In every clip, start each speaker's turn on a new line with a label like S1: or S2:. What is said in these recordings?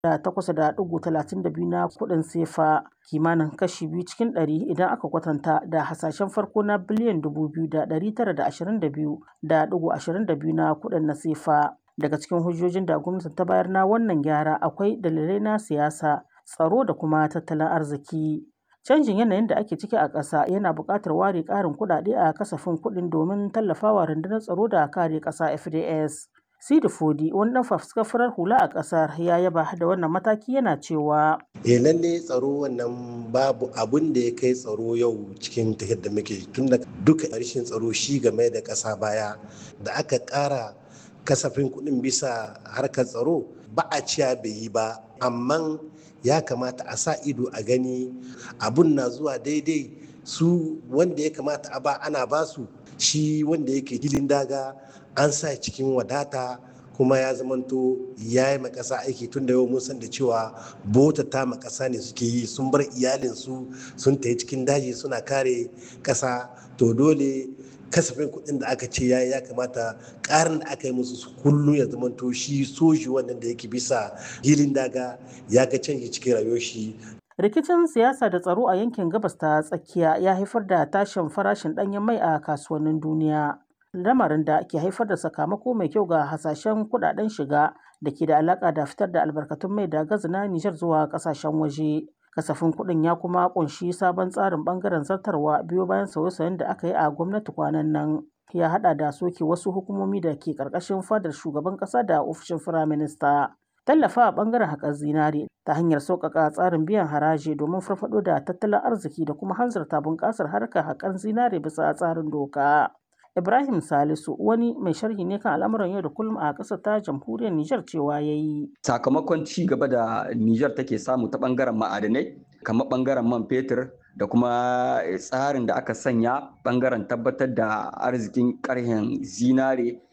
S1: da takwas da ɗigo talatin da biyu na kuɗin sefa kimanin kashi biyu cikin ɗari idan aka kwatanta da hasashen farko na biliyan dubu biyu da ɗari tara da ashirin da biyu da ɗigo ashirin da biyu na kuɗin na sefa daga cikin hujjojin da gwamnati ta bayar na wannan gyara akwai dalilai na siyasa tsaro da kuma tattalin arziki canjin yanayin da ake ciki a ƙasa yana buƙatar ware ƙarin kuɗaɗe a kasafin kuɗin domin tallafawa rundunar tsaro da kare ƙasa fds Sidi Fodi wani dan fafuskar farar hula a kasar ya yaba da wannan mataki yana cewa
S2: eh lalle tsaro wannan babu abun da ya kai tsaro yau cikin tafiyar da muke tun da duka rashin tsaro shi game da ƙasa baya da aka ƙara kasafin kuɗin bisa harkar tsaro ba a ciya bai yi ba amma ya kamata a sa ido a gani abun na zuwa daidai su wanda ya kamata a ba ana basu shi wanda yake hilin daga an sa cikin wadata kuma ya zamanto ya yi makasa aiki tun da yau mun san da cewa bota ta makasa ne suke yi sun bar iyalinsu sun tafi cikin daji suna kare kasa to dole kasafin kuɗin da aka ce yayi ya kamata ƙarin da aka yi musu kullum ya zamanto shi soji wannan da yake bisa hilin daga ya ga canji cikin rayuwar shi
S1: rikicin siyasa da tsaro a yankin gabas ta tsakiya ya haifar da tashin farashin ɗanyen mai a kasuwannin duniya lamarin da ke haifar da sakamako mai kyau ga hasashen kudaden shiga da ke da alaka da fitar da albarkatun mai da gazi na Nijar zuwa kasashen waje. Kasafin kuɗin ya kuma kunshi sabon tsarin bangaren zartarwa biyo bayan sauye-sauyen da aka yi a gwamnati kwanan nan. Ya hada da soke wasu hukumomi da ke karkashin fadar shugaban kasa da ofishin firaminista. Tallafa a bangaren haƙar zinare ta hanyar sauƙaƙa tsarin biyan haraji domin farfaɗo da tattalin arziki da kuma hanzarta bunƙasar harkar haƙar zinare bisa tsarin doka. Ibrahim Salisu wani mai sharhi ne kan al'amuran yau da kullum a ƙasar ta jamhuriyar Nijar cewa ya yi.
S3: Sakamakon ci gaba da Nijar take samu ta ɓangaren ma'adanai, kamar ɓangaren man fetur da kuma tsarin da aka sanya ɓangaren tabbatar da arzikin ƙarhen zinare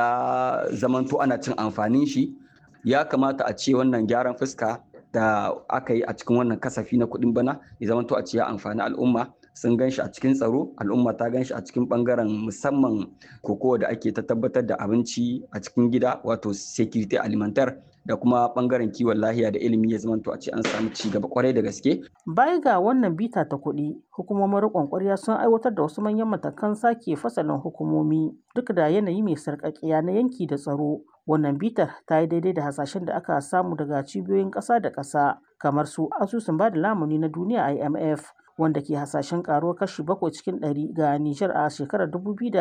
S3: ya zamanto ana cin amfanin shi. Ya kamata a ce wannan gyaran fuska da aka yi a cikin wannan kasafi na kuɗin bana ya zamanto a ce ya amfani al'umma. sun gan shi a cikin tsaro al'umma ta gan shi a cikin bangaren musamman kokowa da ake ta tabbatar da abinci a cikin gida wato security alimentar da kuma bangaren kiwon lahiya da ilimi ya zamanto a ce an samu ci gaba kwarai da gaske.
S1: Baya ga wannan bita ta kuɗi, hukumomin riƙon ƙwarya sun aiwatar da wasu manyan matakan sake fasalin hukumomi duk da yanayi mai sarƙaƙiya na yanki da tsaro. Wannan bitar ta yi daidai da hasashen da aka samu daga cibiyoyin ƙasa da ƙasa kamar su asusun ba da lamuni na duniya IMF wanda ke hasashen karuwar kashi bakwai cikin ɗari ga Nijar a shekarar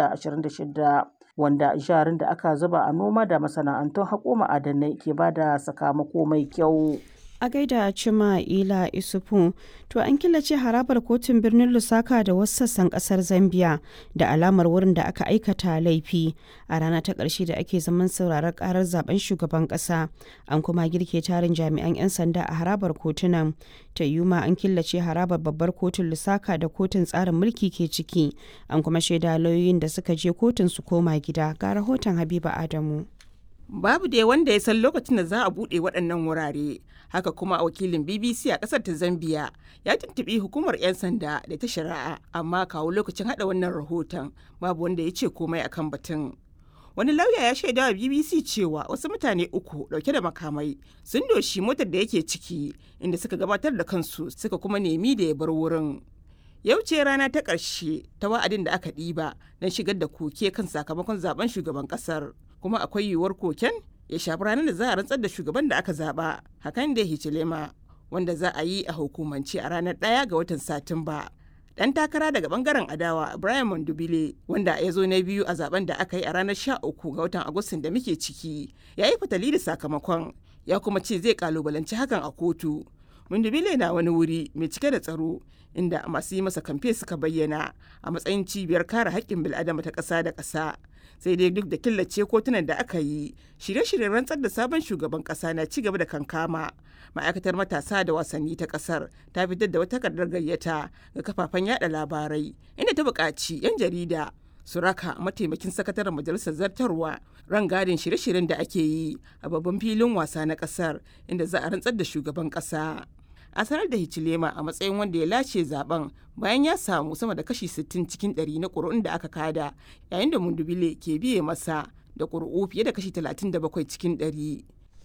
S1: 2026 wanda jarin da aka zuba a noma da masana'antun haƙo ma'adanai ke ba da sakamako mai kyau.
S4: a gaida cima ila isufu to an killace harabar kotun birnin lusaka da wasu sassan kasar zambia da alamar wurin da aka aikata laifi a rana ta ƙarshe da ake zaman sauraron karar zaben shugaban ƙasa an kuma girke tarin jami'an 'yan sanda a harabar kotunan ta yuma an killace harabar babbar kotun lusaka da kotun tsarin mulki ke ciki an kuma shaida lauyoyin da suka je kotun su koma gida ga rahoton habiba adamu
S5: babu dai wanda ya san lokacin da za a buɗe waɗannan wurare haka kuma wakilin bbc a ƙasar ta zambia ya tuntuɓi hukumar 'yan sanda da ta shari'a amma kawo lokacin haɗa wannan rahoton babu wanda ya ce komai akan batun wani lauya ya shaida wa bbc cewa wasu mutane uku ɗauke da makamai sun doshi motar da yake ciki inda suka gabatar da kansu suka kuma nemi da ya bar wurin yau ce rana ta ƙarshe ta wa'adin da aka ɗiba don shigar da koke kan sakamakon zaben shugaban ƙasar kuma akwai yiwuwar koken ya shafi ranar da za a rantsar da shugaban da aka zaba hakan da hichilema wanda za a yi a hukumance a ranar ɗaya ga watan satumba dan takara daga bangaren adawa Brian Mondubile wanda ya zo na biyu a zaben da aka yi a ranar 13 ga watan Agustin da muke ciki ya yi fatali da sakamakon ya kuma ce zai kalubalanci hakan a kotu Mondubile na wani wuri mai cike da tsaro inda masu yi masa kamfe suka bayyana a matsayin cibiyar kare haƙƙin bil'adama ta ƙasa da ƙasa sai dai duk da killace kotunan da aka yi shirye-shiryen rantsar da sabon shugaban kasa na ci gaba da kankama ma'aikatar matasa da wasanni ta kasar ta fitar da wata takardar gayyata ga kafafen yada labarai inda ta buƙaci 'yan jarida su raka mataimakin sakataren majalisar zartarwa rangadin shirye-shiryen da ake yi a babban filin wasa na kasar inda za a rantsar da shugaban kasa a sanar da Hichilema a matsayin wanda ya lace zaben bayan ya samu sama da kashi 60 cikin 100 na ƙuri'un da aka kada yayin da Mundubile ke biye masa da ƙuri'u fiye da kashi 37 cikin 100.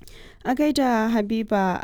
S4: A gaida Habiba